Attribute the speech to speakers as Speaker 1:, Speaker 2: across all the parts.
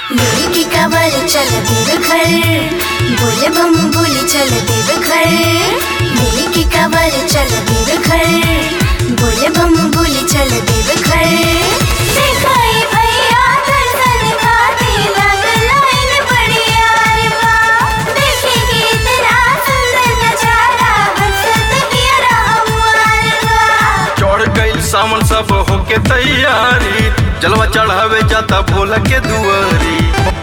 Speaker 1: लेके कवर चल देव घर बोले बम बोली चल देव घर लेके कवर चल देव घर बोले बम बोली चल देव घर दिखाई भैया दर्शन खाती लग लाइन बड़ी यार बा देखेंगे इतना सुंदर नजारा हंसत किया हमार बा
Speaker 2: चढ़ गईल सावन सब होके तैयारी जलवा चढ़ावे जाता भोला के दुआरी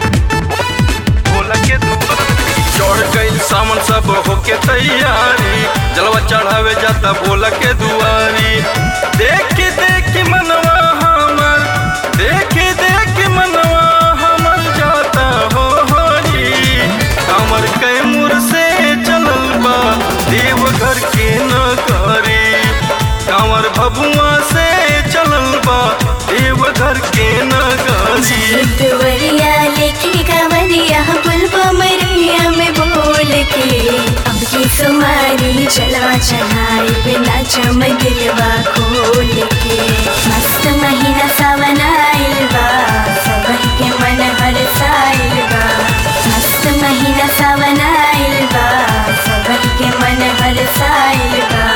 Speaker 2: भोला के दुआरी चढ़ गईल सावन सब होके तैयारी जलवा चढ़ावे जाता भोला के दुआरी देख देख मनवा हमर देख देख मनवा हमर जाता हो होरी हमर कैमूर से चलल बा देवघर के नगरी कांवर भभुआ से चलल बा देवघर के नगरी
Speaker 1: देवरिया लेके कवरिया पुलवा मरिया में बोल के अब की सुमारी चलवा चढ़ाई बिना चम दिलवा खोल के मस्त महीना सावन आइल बा सबही के मन हरसाइल बा मस्त महीना सावन आइल बा सबही के मन हरसाइल बा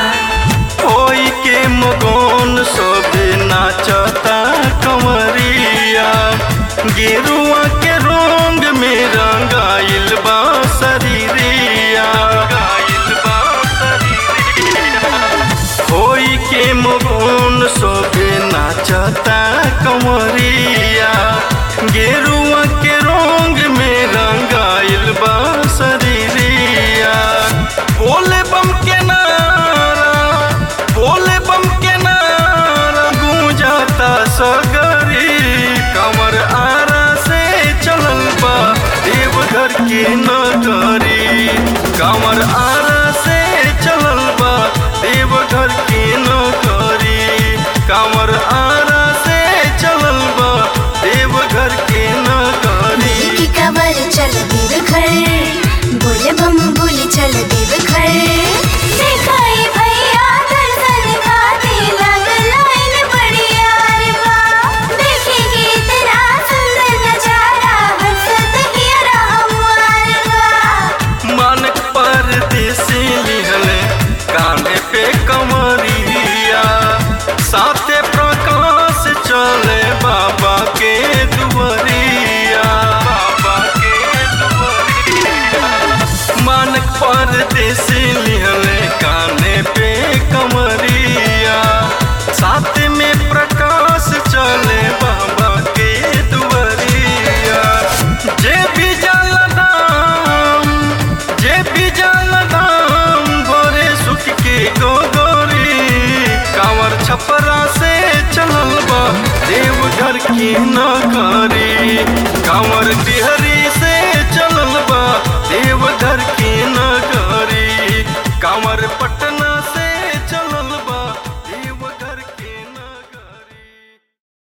Speaker 2: होई के मगन सोबे नाचता कंवरिया गेरुआ के रंग में रंगाइल बा शरीरिया रंगाइल बा शरीरिया होई के मगन सोबे नाचता कंवरिया गेरुआ के रंग में रंगाइल बा शरीरिया बोले बम के नारा बोले बम के नारा गूंजाता सगरी कमर आरा से चलल बा देवघर के नगरी कमर आरा से चलल बा देवघर के नगरी कमर आरा से चलल बा देवघर के नगरी
Speaker 1: लेके कवर चल देव घर बोले बम बोली चल देव घर दिखाई भैया दर्शन खाती लग लाइन बड़ी यार बा देखेंगे इतना सुंदर नजारा हंसत किया हमार बा
Speaker 2: मानक परदेसी लिहले काने पे कमरिया साथे प्रकाश चले बाबा के दुआरिया बाबा के दुआरिया मानक परदेसी लिहले काने पे कमरिया साथ में प्रकाश चले बाबा के दुआरिया जे भी जल दाम जे भी जल दाम गोरे सुख के गोगोरी कांवर छपरा से चलल बा देवघर की नगरी कांवर बिहरी